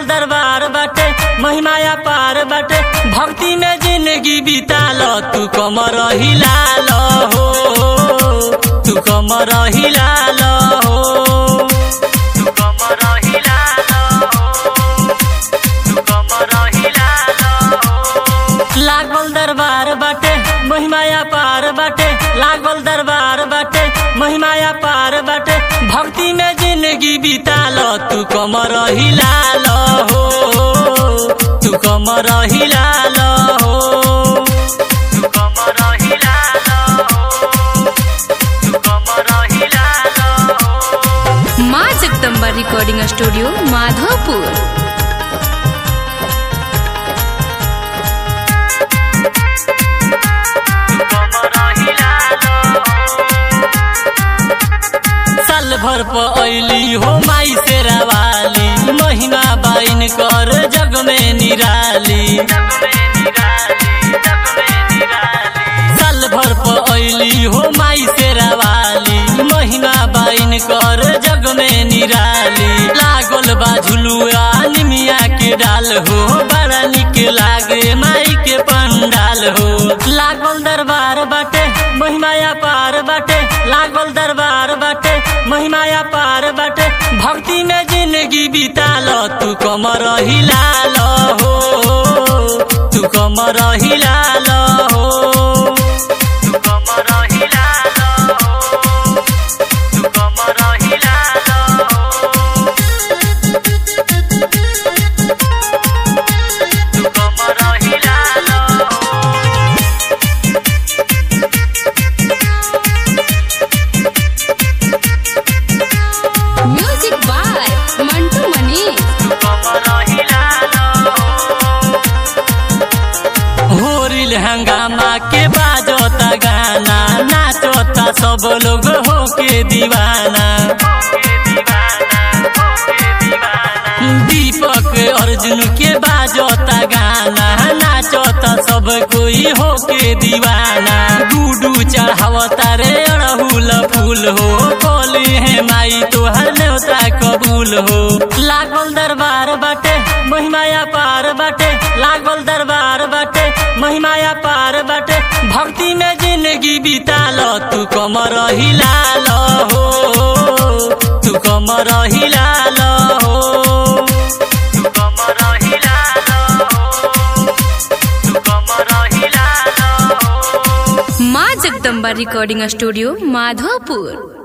दरबार बाटे महिमाया पार बाटे भक्ति में जिंदगी बिताल तू कमर हिलाल हो तू कमर हिलाल हो तू कमर हिलाल हो तू कमर हिलाल हो लागल दरबार बाटे महिमाया पार बाटे लागल दरबार बाटे महिमाया पार बाटे भक्ति में जिंदगी बिताल तू कमर हिलाल हो तू कमर हिलाल हो तू कमर हिलाल हो तू कमर हिलाल हो माँ जगदम्बा रिकॉर्डिंग स्टूडियो माधोपुर साल भर पर अली हो माई से रवाली महिमा बाइन कर जग में निराली साल भर पर अली हो माई से रवाली महिमा बाइन कर जग में निराली लागल बा झुलुआ निमिया के डाल हो बड़ा निक लागे माई के पंडाल हो लागल दरबार बाटे महिमाया पार बाटे लागल दरबार बाटे महिमाया पार बाटे भक्ति में जिंदगी बिताल तू कमर हिलाल हो तू कमर हिलाल हो तू कमर हिलाल हो तू कमर हिलाल हो तू कमर हिलाल हो म्यूजिक बाय मंटू मनीष होरिल हंगामा के बाजोता गाना नाचोता सब लोग हो के दीवाना दीपक अर्जुन के बाजोता गाना नाचोता सब कोई हो के दीवाना गुडू चढ़ावता रे अड़हुल फूल हो बोली है माई तोहर न्योता कबूल हो लागल दरबार बाटे महिमाया पार बाटे लागल दरबार बाटे महिमाया पार बाटे भक्ति में जिंदगी बिताल तू कमर हिलाल हो तू कमर हिलाल हो तू कमर हिलाल हो तू कमर हिलाल हो माँ जगदम्बा रिकॉर्डिंग स्टूडियो माधोपुर